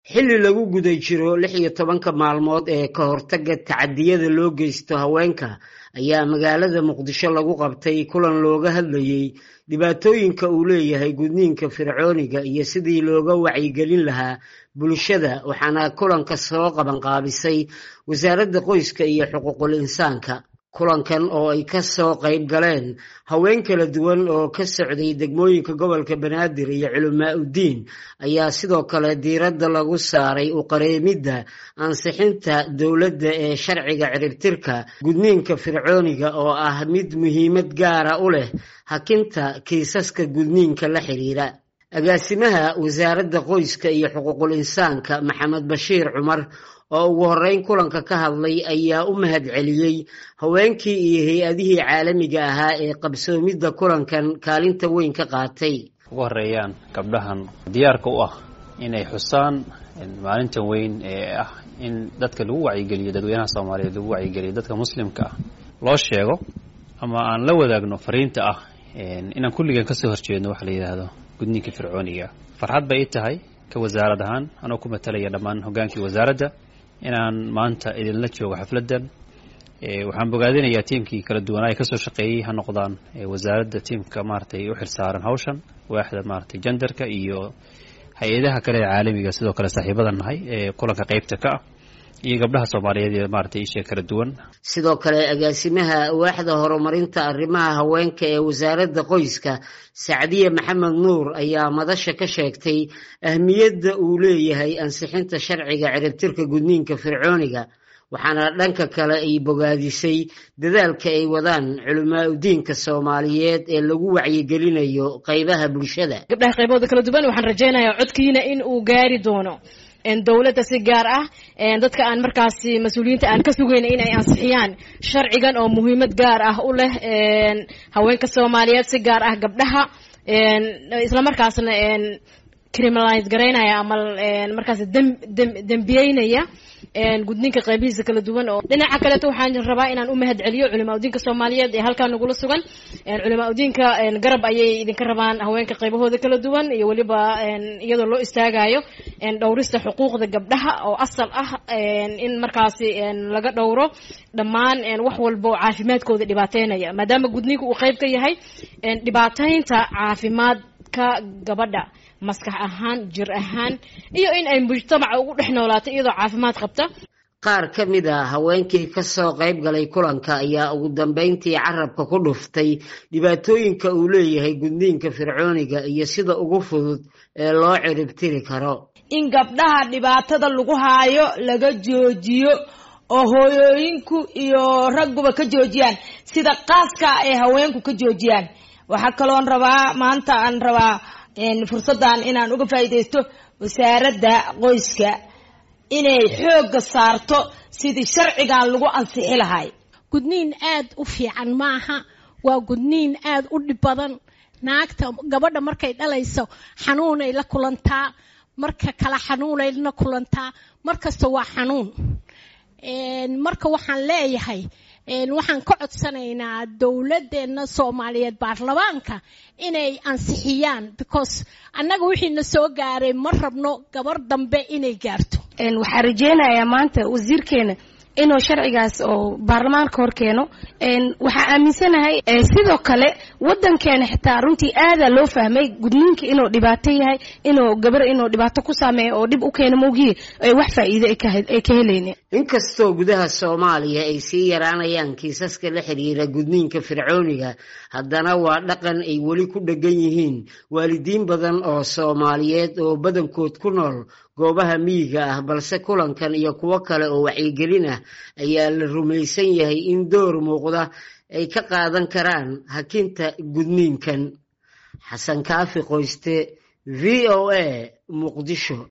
xilli lagu guda jiro lix iyo tobanka maalmood ee ka hortaga tacadiyada loo geysto haweenka ayaa magaalada muqdisho lagu qabtay kulan looga hadlayey dhibaatooyinka uu leeyahay gudniinka fircooniga iyo sidii looga wacyigelin lahaa bulshada waxaana kulanka soo qabanqaabisay wasaaradda qoyska iyo xuquuqul insaanka kulankan oo ay ka soo qayb galeen haween kala duwan oo ka socday degmooyinka gobolka banaadir iyo culamaa uddiin ayaa sidoo kale diiradda lagu saaray u qareemidda ansixinta dowladda ee sharciga ciribtirka gudniinka fircooniga oo ah mid muhiimad gaara u leh hakinta kiisaska gudniinka la xiriira agaasimaha wasaaradda qoyska iyo xuquuqul insaanka maxamed bashiir cumar oo ugu horreyn kulanka ka hadlay ayaa u mahad celiyey haweenkii iyo hay-adihii caalamiga ahaa ee qabsoomidda kulankan kaalinta weyn ka qaatay ugu horeeyaan gabdhahan diyaarka u ah inay xusaan maalintan weyn ee ah in dadka lagu wacyigeliyo dadweynaha soomaaliyeed lagu wacyigeliyo dadka muslimka ah loo sheego ama aan la wadaagno fariinta ah inaan kulligan kasoo horjeedno waxa la yidhaahdo gudniinka fircooniga farxad bay i tahay ka wasaarad ahaan anoo ku matalaya dhammaan hoggaankii wasaaradda inaan maanta idinla joogo xafladdan waxaan bogaadinayaa tiimkii kala duwanaa ee kasoo shaqeeyey ha noqdaan wasaaradda tiimka maaratay u xilsaaran hawshan waaxda maaratay jendarka iyo hay-adaha kale ee caalamiga sidoo kale saaxiibadan nahay ee kulanka qeybta ka ah iyo gabdhaha soomaaliyeed ee maaratay isha kala duwan sidoo kale agaasimaha waaxda horumarinta arrimaha haweenka ee wasaaradda qoyska sacdiye maxamed nuur ayaa madasha ka sheegtay ahmiyadda uu leeyahay ansixinta sharciga ciribtirka gudniinka fircooniga waxaana dhanka kale ay bogaadisay dadaalka ay wadaan culamaa udiinka soomaaliyeed ee lagu wacyigelinayo qaybaha bulshada gabdhaha qaybahooda kala duwan waxaan rajaynayaa codkiina in uu gaari doono dowladda si gaar ah dadka aan markaasi mas-uuliyiinta aan ka sugayna in ay ansixiyaan sharcigan oo muhiimad gaar ah u leh haweenka soomaaliyeed si gaar ah gabdhaha islamarkaasna criminalize garaynaya ama markaas dembiyeynaya gudniinka qaybihiisa kala duwan oo dhinaca kaleeto waxaan rabaa inaan u mahad celiyo culimaa udiinka soomaaliyeed ee halkaa nagula sugan culimaa udiinka garab ayay idinka rabaan haweenka qaybahooda kala duwan iyo weliba iyadoo loo istaagayo dhowrista xuquuqda gabdhaha oo asal ah in markaasi laga dhowro dhammaan wax walba oo caafimaadkooda dhibaateynaya maadaama gudniinka uu qayb ka yahay dhibaateynta caafimaadka gabadha maskax ahaan jir ahaan iyo in ay mujtamaca ugu dhex noolaato iyadoo caafimaad qabta qaar ka mid a haweenkii ka soo qayb galay kulanka ayaa ugu dambeyntii carabka ku dhuftay dhibaatooyinka uu leeyahay gudniinka fircooniga iyo sida ugu fudud ee loo ciribtiri karo in gabdhaha dhibaatada lagu haayo laga joojiyo oo hooyooyinku iyo ragguba ka joojiyaan sida qaaska ay haweenku ka joojiyaan waxaa kaloon rabaa maanta aan rabaa fursaddan inaan uga faa'iidaysto wasaaradda qoyska inay xoogga saarto sidii sharcigan lagu ansixi lahay gudniin aad u fiican maaha waa gudniin aad u dhib badan naagta gabadha markay dhalayso xanuunay la kulantaa marka kale xanuunay la kulantaa markasta waa xanuun marka waxaan leeyahay waxaan ka codsanaynaa dowladdeena soomaaliyeed baarlamaanka inay ansixiyaan because annaga wixiina soo gaaray ma rabno gabar dambe inay gaarto waxaan rajeynayaa maanta wasiirkeena inuu sharcigaas oo baarlamaanka hor keeno waxaa aaminsanahay sidoo kale wadankeena xitaa runtii aadaa loo fahmay gudniinka inuu dhibaato yahay inuu gabar inuu dhibaato ku saameeyo oo dhib u keeno mawgiye wax faa'iido ay ka helaynin inkastoo gudaha soomaaliya ay sii yaraanayaan kiisaska la xiriira gudniinka fircooniga haddana waa dhaqan ay weli ku dheggan yihiin waalidiin badan oo soomaaliyeed oo badankood ku nool goobaha miyiga ah balse kulankan iyo kuwo kale oo wacyigelin ah ayaa la rumaysan yahay in door muuqda ay ka qaadan karaan hakinta gudniinkan xasan kaafi qoyste v o a muqdisho